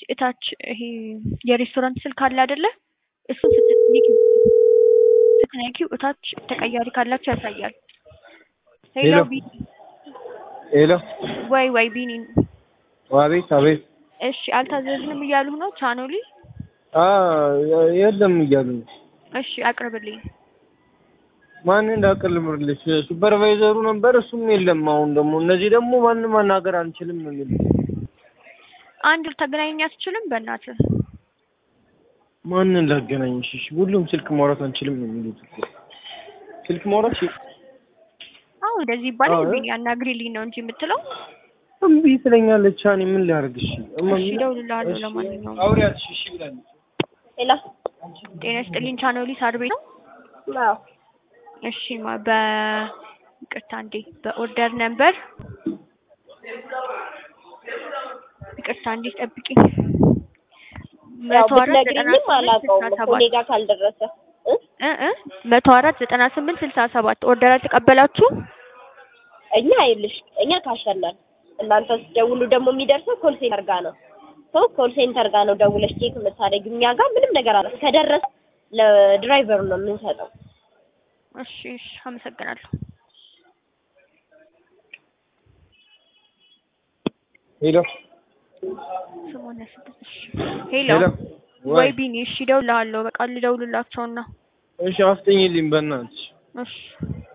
እታች ይሄ የሬስቶራንት ስልክ አለ አይደለ? እሱን ስትነኪው ስትነኪው እታች ተቀያሪ ካላችሁ ያሳያል። ሄሎ ሄሎ። ቢኒ ሄሎ ወይ ወይ ቢኒ አቤት አቤት እሺ አልታዘዝንም እያሉህ ነው ቻኖሊ አ የለም እያሉ ነው። እሺ አቅርብልኝ ማን እንዳቀልምልሽ ሱፐርቫይዘሩ ነበር፣ እሱም የለም። አሁን ደግሞ እነዚህ ደግሞ ማንም ማናገር አንችልም ነው የሚሉት። አንድ ልታገናኘኝ አትችልም በእናትህ ማንን ላገናኝሽ? እሺ ሁሉም ስልክ ማውራት አንችልም ነው የሚሉት እኮ። ስልክ ማውራት እሺ፣ አሁን እንደዚህ ይባላል አዎ። ቢኒ አናግሪልኝ ነው እንጂ የምትለው እምቢ ትለኛለች። እኔ ምን ላድርግ? እሺ እማ- እሺ እደውልልሃለሁ እሺ፣ ለማንኛውም አውሪያት እሺ ብላለች። ሄሎ ጤና ይስጥልኝ ቻኖሊ ሳር ቤት ነው አዎ እሺ ማ በ ይቅርታ እንዴ በኦርደር ነምበር ይቅርታ እንዴ ጠብቂኝ ያው መቶ አራት ዘጠና ብትነግሪኝም ስምንት አላውቀውም ስልሳ እኮ እኔ ሰባት ጋር ካልደረሰ እ እ እ መቶ አራት ዘጠና ስምንት ስልሳ ሰባት ኦርደር አልተቀበላችሁም እኛ አይልሽ እኛ ካሸናል እናንተ ስትደውሉ ደግሞ የሚደርሰው ኮል ሴንተር ጋር ነው ሰው ኮል ሴንተር ጋር ነው ደውለሽ ቼክ የምታደርጊው እኛ ጋር ምንም ነገር አለ ከደረሰ ለድራይቨሩ ነው የምንሰጠው እሺ እሺ አመሰግናለሁ ሄሎ ሰማንያ ስድስት እሺ ሄሎ ሄሎ ወይ ወይ ቢኒ እሺ እደውልልሃለሁ በቃ ልደውልላቸውና እሺ አፍጠኝልኝ በእናትሽ። እሺ